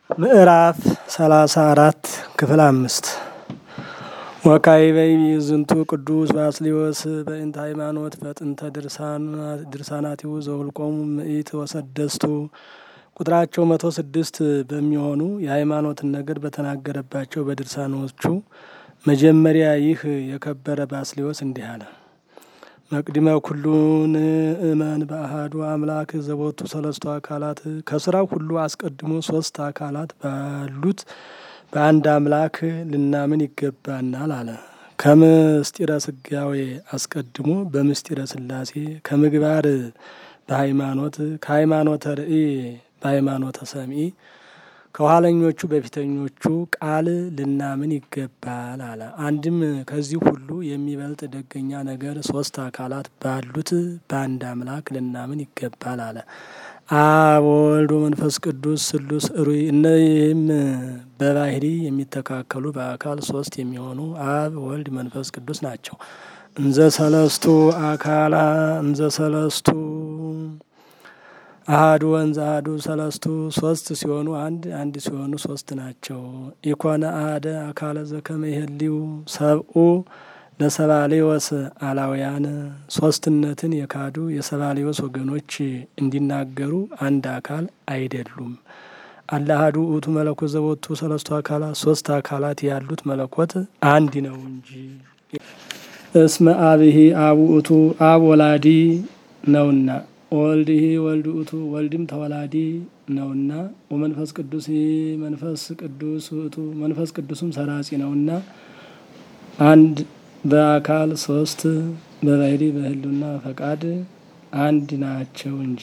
ምዕራፍ ሰላሳ አራት ክፍል አምስት ወካዕበ ዝንቱ ቅዱስ ባስልዮስ በእንተ ሃይማኖት በጥንተ ድርሳናቲሁ ዘውልቆሙ ምእት ወሰደስቱ ቁጥራቸው መቶ ስድስት በሚሆኑ የሃይማኖትን ነገር በተናገረባቸው በድርሳኖቹ መጀመሪያ ይህ የከበረ ባስልዮስ እንዲህ አለ። መቅድመ ኩሉን እመን በአሃዱ አምላክ ዘቦቱ ሰለስቱ አካላት ከስራው ሁሉ አስቀድሞ ሶስት አካላት ባሉት በአንድ አምላክ ልናምን ይገባናል አለ። ከምስጢረ ስጋዌ አስቀድሞ በምስጢረ ስላሴ ከምግባር በሃይማኖት ከሃይማኖተ ርእይ በሃይማኖተ ሰምኢ ከኋለኞቹ በፊተኞቹ ቃል ልናምን ይገባል አለ። አንድም ከዚህ ሁሉ የሚበልጥ ደገኛ ነገር ሶስት አካላት ባሉት በአንድ አምላክ ልናምን ይገባል አለ። አብ ወልድ መንፈስ ቅዱስ ስሉስ ሩይ እነዚህም በባህሪ የሚተካከሉ በአካል ሶስት የሚሆኑ አብ ወልድ መንፈስ ቅዱስ ናቸው። እንዘ ሰለስቱ አካላ እንዘ ሰለስቱ አሃዱ ወንዘ አሃዱ ሰለስቱ ሶስት ሲሆኑ አንድ አንድ ሲሆኑ ሶስት ናቸው። ኢኮነ አሃደ አካለ ዘከመ ይህልው ሰብኡ ለሰባሌዎስ አላውያን ሶስትነትን የካዱ የሰባሌዎስ ወገኖች እንዲናገሩ አንድ አካል አይደሉም። አላሃዱ ውእቱ መለኮት ዘቦቱ ሰለስቱ አካላት ሶስት አካላት ያሉት መለኮት አንድ ነው እንጂ። እስመ አብሂ አብ ውእቱ አብ ወላዲ ነውና ወልድሂ ወልድ ውእቱ ወልድም ተወላዲ ነውና ወመንፈስ ቅዱስ መንፈስ ቅዱስ ውእቱ መንፈስ ቅዱስም ሰራጺ ነውና አንድ በአካል ሶስት በባህሪ በህልውና ፈቃድ አንድ ናቸው እንጂ።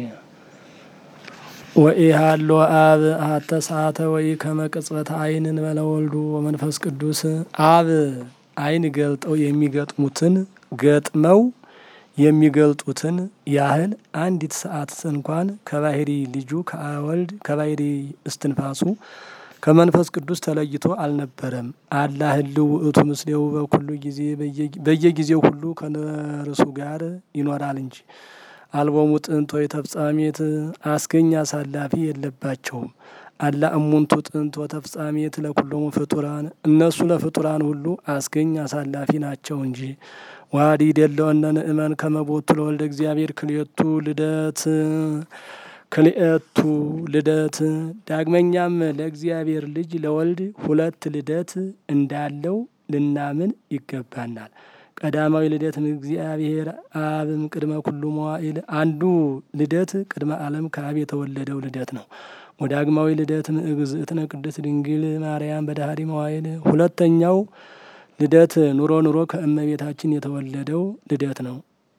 ወኢሃሎ አብ አሐተ ሰዓተ ወይ ከመቅጽበተ አይን እንበለ ወልዱ ወመንፈስ ቅዱስ አብ አይን ገልጠው የሚገጥሙትን ገጥመው የሚገልጡትን ያህል አንዲት ሰዓት እንኳን ከባህሪ ልጁ ከወልድ ከባህሪ እስትንፋሱ ከመንፈስ ቅዱስ ተለይቶ አልነበረም። አላ ህልው ውእቱ ምስሌው በኩሉ ጊዜ በየጊዜው ሁሉ ከነርሱ ጋር ይኖራል እንጂ። አልቦሙ ጥንት ወይ ተፍጻሜት አስገኝ አሳላፊ የለባቸውም። አላ እሙንቱ ጥንት ወተፍጻሜት ለኩሎሙ ፍጡራን እነሱ ለፍጡራን ሁሉ አስገኝ አሳላፊ ናቸው እንጂ። ዋዲ ደለወነ ንእመን ከመቦቱ ለወልደ እግዚአብሔር ክልኤቱ ልደት ክልኤቱ ልደት ዳግመኛም ለእግዚአብሔር ልጅ ለወልድ ሁለት ልደት እንዳለው ልናምን ይገባናል። ቀዳማዊ ልደት እግዚአብሔር አብም ቅድመ ኩሉ መዋዕል አንዱ ልደት ቅድመ ዓለም ከአብ የተወለደው ልደት ነው። ወዳግማዊ ልደት እግዝእትነ ቅድስት ድንግል ማርያም በዳህሪ መዋዕል ሁለተኛው ልደት ኑሮ ኑሮ ከእመቤታችን የተወለደው ልደት ነው።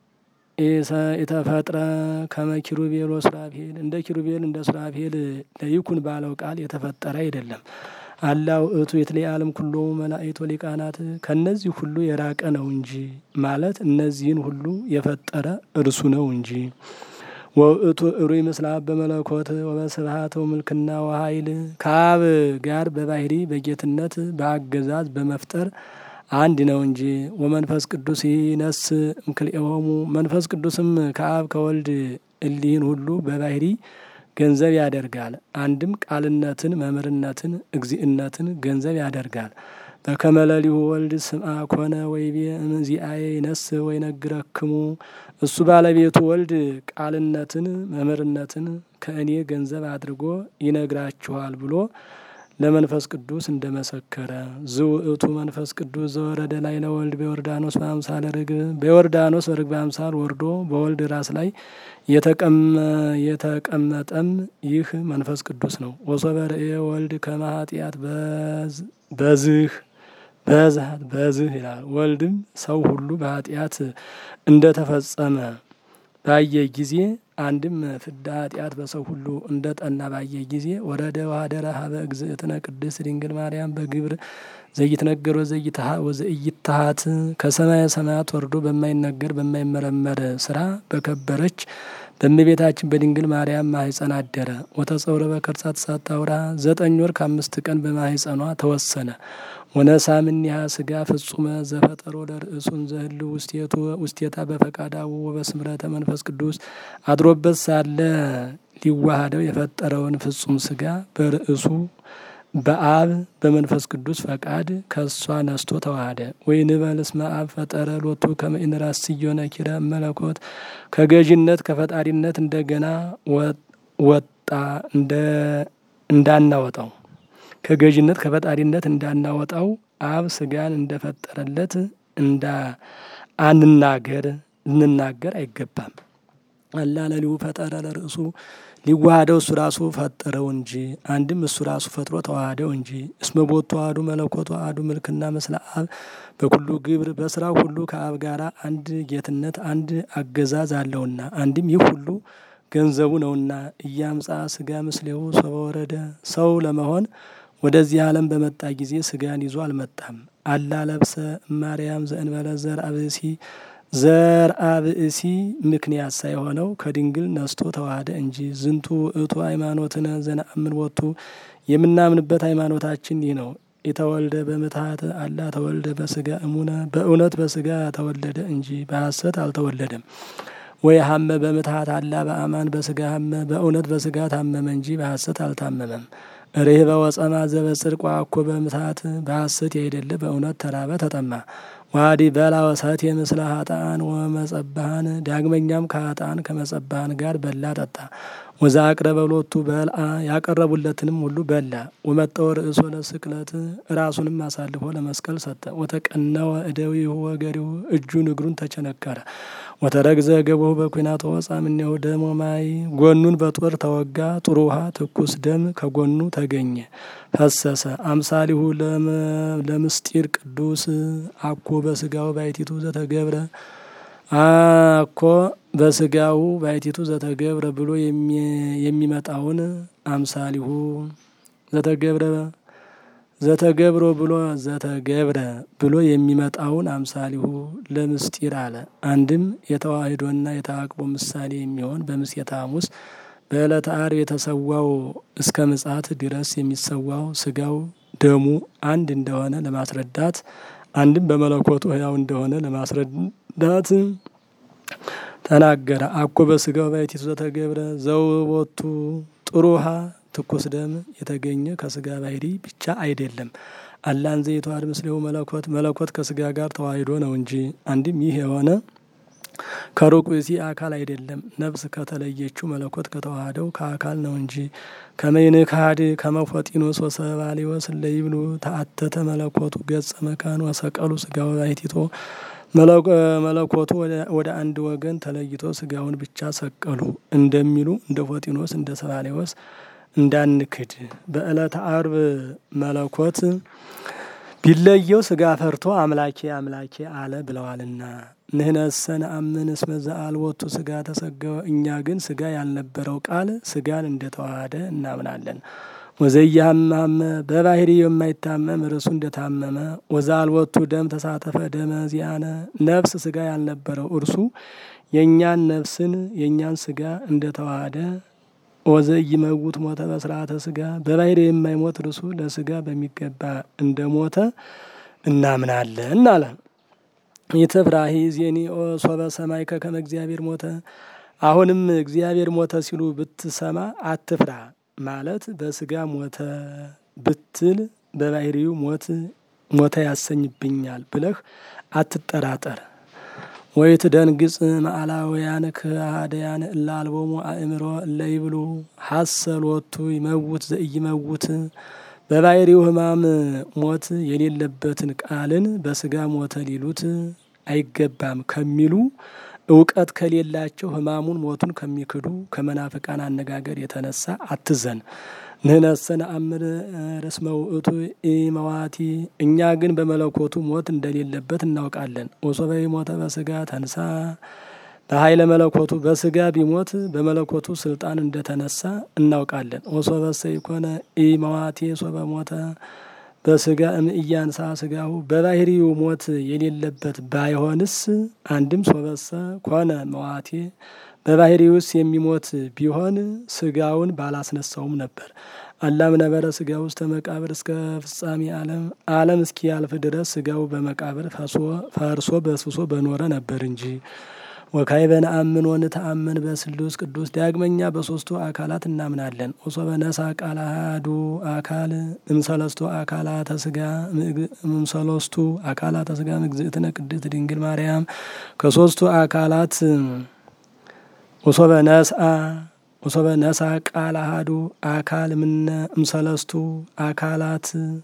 የተፈጥረ ከመ ኪሩቤል ወሱራፌል እንደ ኪሩቤል እንደ ሱራፌል ለይኩን ባለው ቃል የተፈጠረ አይደለም። አላ ውእቱ የተለየ ኩሎ መላእክት ወሊቃናት ከነዚህ ሁሉ የራቀ ነው እንጂ ማለት እነዚህን ሁሉ የፈጠረ እርሱ ነው እንጂ። ወውእቱ እሩይ ምስለ አብ በመለኮት ወበስብሐት ወምልክና ወኃይል ከአብ ጋር በባህሪ በጌትነት በአገዛዝ በመፍጠር አንድ ነው እንጂ። ወመንፈስ ቅዱስ ይነስ እምክልኤሆሙ መንፈስ ቅዱስም ከአብ ከወልድ እሊህን ሁሉ በባህሪ ገንዘብ ያደርጋል። አንድም ቃልነትን፣ መምህርነትን፣ እግዚእነትን ገንዘብ ያደርጋል። በከመ ሌሊሁ ወልድ ስምዐ ኮነ ወይቤ እምዚአየ ይነስ ወይነግረክሙ እሱ ባለቤቱ ወልድ ቃልነትን፣ መምህርነትን ከእኔ ገንዘብ አድርጎ ይነግራችኋል ብሎ ለመንፈስ ቅዱስ እንደመሰከረ ዝውእቱ መንፈስ ቅዱስ ዘወረደ ላይ ለወልድ በዮርዳኖስ በአምሳለ ርግብ በዮርዳኖስ በርግብ አምሳል ወርዶ በወልድ ራስ ላይ የተቀመጠም ይህ መንፈስ ቅዱስ ነው። ወሶበ ርእየ ወልድ ከመ ኃጢአት በዝህ በዛት በዝህ ይላል። ወልድም ሰው ሁሉ በኃጢአት እንደተፈጸመ ባየ ጊዜ አንድም ፍዳ ኃጢአት በሰው ሁሉ እንደ ጠና ባየ ጊዜ ወረደ ዋደረ ሀበ እግዝእትነ ቅድስት ድንግል ማርያም በግብር ዘይትነገር ወዘኢይትሃት ከሰማየ ሰማያት ወርዶ በማይነገር በማይመረመር ስራ በከበረች በእመቤታችን በድንግል ማርያም ማህፀን አደረ። ወተጸውረ በከርሳት ሳታውራ ዘጠኝ ወር ከአምስት ቀን በማህፀኗ ተወሰነ። ወነሳምኒሃ ስጋ ፍጹመ ዘፈጠሮ ለርእሱን ዘህል ውስቴቱ ውስቴታ በፈቃዳው ወበስምረተ መንፈስ ቅዱስ አድሮበት ሳለ ሊዋሃደው የፈጠረውን ፍጹም ስጋ በርእሱ በአብ በመንፈስ ቅዱስ ፈቃድ ከእሷ ነስቶ ተዋሃደ። ወይ ንበል እስመ አብ ፈጠረ ሎቱ ከመኢንራስ ስዮነ ኪረ መለኮት ከገዥነት ከፈጣሪነት እንደገና ወጣ እንዳናወጣው ከገዥነት ከፈጣሪነት እንዳናወጣው አብ ስጋን እንደፈጠረለት እንዳ አንናገር ልንናገር አይገባም። አላ ለሊሁ ፈጠረ ለርእሱ ሊዋሃደው እሱ ራሱ ፈጠረው እንጂ አንድም እሱ ራሱ ፈጥሮ ተዋሃደው እንጂ እስመ ቦቱ አሐዱ መለኮቱ አሐዱ ምልክና ምስለ አብ በኩሉ ግብር በስራው ሁሉ ከአብ ጋር አንድ ጌትነት አንድ አገዛዝ አለውና አንድም ይህ ሁሉ ገንዘቡ ነውና እያምጻ ስጋ ምስሌው ሶበ ወረደ ሰው ለመሆን ወደዚህ ዓለም በመጣ ጊዜ ስጋን ይዞ አልመጣም። አላ ለብሰ ማርያም ዘእንበለ ዘር አብእሲ ዘር አብእሲ ምክንያት ሳይሆነው ከድንግል ነስቶ ተዋህደ እንጂ ዝንቱ ውእቱ ሃይማኖትነ ዘነአምን ወቱ የምናምንበት ሃይማኖታችን ይህ ነው። የተወልደ በምትሀት አላ ተወልደ በስጋ እሙነ በእውነት በስጋ ተወለደ እንጂ በሐሰት አልተወለደም። ወይ ሀመ በምትሀት አላ በአማን በስጋ ሀመ በእውነት በስጋ ታመመ እንጂ በሐሰት አልታመመም። ርህበ ወጸማ ዘበጽድቅ ዋኮ በምትሀት በሐሰት ያይደለ በእውነት ተራበ ተጠማ። ዋዲ በላ ወሰት የምስለ ሀጣን ወመጸባሃን ዳግመኛም ከሀጣን ከመጸባሃን ጋር በላ ጠጣ። ወዛ አቅረበ ሎቱ በልአ ያቀረቡለትንም ሁሉ በላ። ወመጠወ ርእሶ ለስቅለት ራሱንም አሳልፎ ለመስቀል ሰጠ። ወተቀነወ እደዊሁ ወገሪሁ እጁን እግሩን ተቸነከረ። ወተረግዘ ገቦሁ በኩናቶ ወፃ እምኔሁ ደሞ ማይ ጎኑን በጦር ተወጋ። ጥሩ ውሃ ትኩስ ደም ከጎኑ ተገኘ ፈሰሰ። አምሳሊሁ ለምስጢር ቅዱስ አኮ በስጋው ባይቲቱ ዘተገብረ አኮ በስጋው ባይቲቱ ዘተገብረ ብሎ የሚመጣውን አምሳሊሁ ዘተገብረ ዘተገብሮ ብሎ ዘተገብረ ብሎ የሚመጣውን አምሳሊሁ ለምስጢር አለ። አንድም የተዋህዶና የተአቅቦ ምሳሌ የሚሆን በምሴተ ሐሙስ በዕለተ ዓርብ የተሰዋው እስከ ምጽአት ድረስ የሚሰዋው ስጋው ደሙ አንድ እንደሆነ ለማስረዳት አንድም በመለኮቱ ሕያው እንደሆነ ለማስረዳት ተናገረ። አኮ በስጋው ባይቲቱ ዘተገብረ ዘውቦቱ ጥሩ ውሃ ትኩስ ደም የተገኘ ከስጋ ባህሪ ብቻ አይደለም። አላን ዘይተዋሃድ ምስሌው መለኮት መለኮት ከስጋ ጋር ተዋሂዶ ነው እንጂ አንድም ይህ የሆነ ከሩቅ ብእሲ አካል አይደለም። ነፍስ ከተለየችው መለኮት ከተዋሃደው ከአካል ነው እንጂ ከመይን ካድ ከመፎጢኖስ ወሰባሌወስ ለይብሉ ተአተተ መለኮቱ ገጸ መካን ወሰቀሉ ስጋው ባሕቲቶ መለኮቱ ወደ አንድ ወገን ተለይቶ ስጋውን ብቻ ሰቀሉ እንደሚሉ እንደ ፎጢኖስ እንደ ሰባሌወስ እንዳንክድ በዕለተ ዓርብ መለኮት ቢለየው ስጋ ፈርቶ አምላኬ አምላኬ አለ ብለዋልና። ንህነሰ ነአምን እስመ ዘአልቦቱ ስጋ ተሰገወ። እኛ ግን ስጋ ያልነበረው ቃል ስጋን እንደተዋሃደ እናምናለን። ወዘያማመ በባህሪ የማይታመም እርሱ እንደታመመ ወዘአልቦቱ ደም ተሳተፈ ደመ ዚአነ ነፍስ ስጋ ያልነበረው እርሱ የእኛን ነፍስን የእኛን ስጋ እንደተዋሃደ ወዘኢይመውት ሞተ በስርዓተ ስጋ በባህሪ የማይሞት እርሱ ለስጋ በሚገባ እንደ ሞተ እናምናለን አለ። ይትፍራሂ ዜኒኦ ሶበ ሰማይከ ከመ እግዚአብሔር ሞተ። አሁንም እግዚአብሔር ሞተ ሲሉ ብትሰማ አትፍራ ማለት በስጋ ሞተ ብትል በባህሪው ሞት ሞተ ያሰኝብኛል ብለህ አትጠራጠር። ወይት ደንግጽ መዓላውያን ከሃደያን እለ አልቦሙ አእምሮ እለ ይብሉ ሀሰሎቱ ይመውት ዘኢይመውት በባህሪው ሕማም ሞት የሌለበትን ቃልን በስጋ ሞተ ሊሉት አይገባም ከሚሉ እውቀት ከሌላቸው ሕማሙን ሞቱን ከሚክዱ ከመናፍቃን አነጋገር የተነሳ አትዘን። ንህነሰ ነአምር እስመ ውእቱ ኢመዋቲ እኛ ግን በመለኮቱ ሞት እንደሌለበት እናውቃለን። ወሶበ ሞተ በስጋ ተንሳ በኃይለ መለኮቱ በስጋ ቢሞት በመለኮቱ ስልጣን እንደተነሳ እናውቃለን። ወሶበሰ ይኮነ ኢመዋቲ ሶበ ሞተ በስጋ እምእያንሳ ስጋሁ በባህሪው ሞት የሌለበት ባይሆንስ አንድም ሶበሰ ኮነ መዋቴ በባህሪ ውስጥ የሚሞት ቢሆን ስጋውን ባላስነሳውም ነበር። አላም ነበረ ስጋ ውስጥ መቃብር እስከ ፍጻሜ ዓለም ዓለም እስኪያልፍ ድረስ ስጋው በመቃብር ፈርሶ በስብሶ በኖረ ነበር እንጂ ወካይ በነአምን ወንተአምን በስሉስ ቅዱስ ዳግመኛ በሶስቱ አካላት እናምናለን። ወሶ በነሳ ቃል አሐዱ አካል እምሰለስቱ አካላተ ስጋ እምሰለስቱ አካላተ ስጋ እግዝእትነ ቅድስት ድንግል ማርያም ከሶስቱ አካላት ወሶ በነስአ ወሶ በነሳ ቃል አሐዱ አካል ምነ እምሰለስቱ አካላት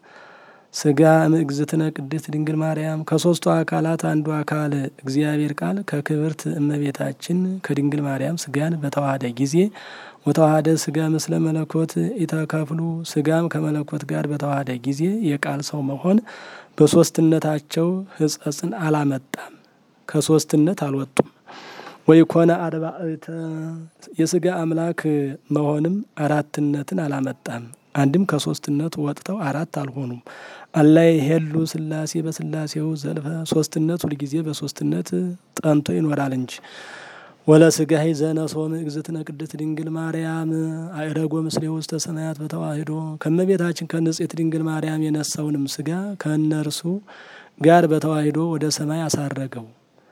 ስጋ እምእግዝእትነ ቅድስት ድንግል ማርያም ከሶስቱ አካላት አንዱ አካል እግዚአብሔር ቃል ከክብርት እመቤታችን ከድንግል ማርያም ስጋን በተዋሃደ ጊዜ ወተዋሃደ ስጋ ምስለ መለኮት ኢተከፍሉ ስጋም ከመለኮት ጋር በተዋሃደ ጊዜ የቃል ሰው መሆን በሶስትነታቸው ሕጸጽን አላመጣም፣ ከሶስትነት አልወጡም። ወይ ኮነ አርባዕተ የስጋ አምላክ መሆንም አራትነትን አላመጣም። አንድም ከሶስትነት ወጥተው አራት አልሆኑም። አላይ ሄሉ ስላሴ በስላሴው ዘልፈ ሶስትነት ሁልጊዜ በሶስትነት ጠንቶ ይኖራል እንጂ ወለ ስጋ ዘነሶም እግዝእትነ ቅድስት ድንግል ማርያም አእረጎ ምስሌ ውስተ ሰማያት በተዋሂዶ ከመቤታችን ከንጽሕት ድንግል ማርያም የነሳውንም ስጋ ከእነርሱ ጋር በተዋሂዶ ወደ ሰማይ አሳረገው።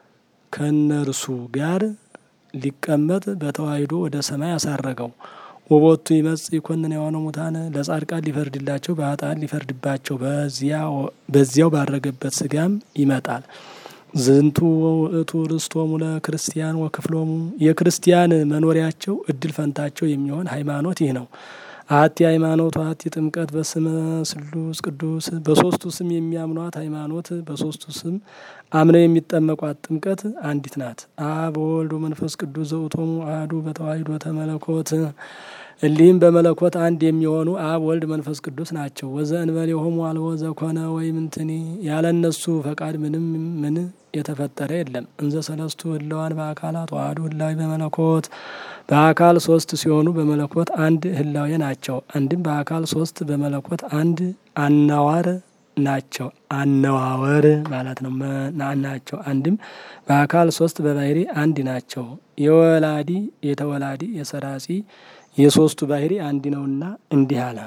ከእነርሱ ጋር ሊቀመጥ በተዋሂዶ ወደ ሰማይ አሳረገው። ወቦቱ ይመጽ ይኮንን የሆነ ሙታን ለጻድቃን ሊፈርድላቸው በኃጥአን ሊፈርድባቸው በዚያው ባረገበት ስጋም ይመጣል። ዝንቱ ውእቱ ርስቶሙ ለክርስቲያን ወክፍሎሙ የክርስቲያን መኖሪያቸው እድል ፈንታቸው የሚሆን ሃይማኖት ይህ ነው። አሐቲ ሃይማኖት አሐቲ ጥምቀት በስመ ስሉስ ቅዱስ በሶስቱ ስም የሚያምኗት ሃይማኖት በሶስቱ ስም አምነው የሚጠመቋት ጥምቀት አንዲት ናት። አብ ወወልድ ወመንፈስ ቅዱስ ዘውእቶሙ አሐዱ በተዋሂዶ ተመለኮት እሊህም በመለኮት አንድ የሚሆኑ አብ ወልድ መንፈስ ቅዱስ ናቸው። ወዘእንበሌሆሙ አልቦ ዘኮነ ወይምንትኒ ያለ እነሱ ፈቃድ ምንም ምን የተፈጠረ የለም። እንዘ ሰለስቱ ህለዋን በአካላት ዋህዱ ህላዊ በመለኮት በአካል ሶስት ሲሆኑ በመለኮት አንድ ህላዌ ናቸው። አንድም በአካል ሶስት በመለኮት አንድ አናዋር ናቸው። አነዋወር ማለት ነው ናቸው። አንድም በአካል ሶስት በባህሪ አንድ ናቸው። የወላዲ የተወላዲ የሰራጺ የሶስቱ ባህሪ አንድ ነውና እንዲህ አለ።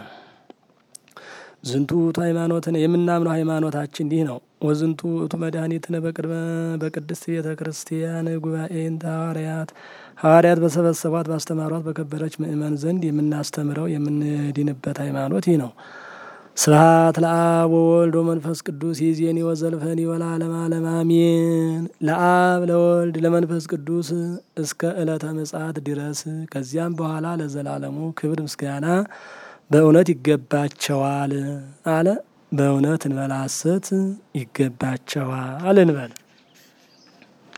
ዝንቱ ውእቱ ሃይማኖትን የምናምነው ሃይማኖታችን እንዲህ ነው። ወዝንቱ ውእቱ መድኃኒትነ በቅድመ በቅድስት ቤተ ክርስቲያን ጉባኤን ሐዋርያት ሐዋርያት በሰበሰቧት ባስተማሯት በከበረች ምእመን ዘንድ የምናስተምረው የምንድንበት ሃይማኖት ይህ ነው። ስብሐት ለአብ ወወልድ ወመንፈስ ቅዱስ ይእዜኒ ወዘልፈኒ ወለዓለመ ዓለም አሜን። ለአብ ለወልድ ለመንፈስ ቅዱስ እስከ ዕለተ ምጽአት ድረስ ከዚያም በኋላ ለዘላለሙ ክብር ምስጋና በእውነት ይገባቸዋል አለ። በእውነት እንበል ሐሰት ይገባቸዋል እንበል።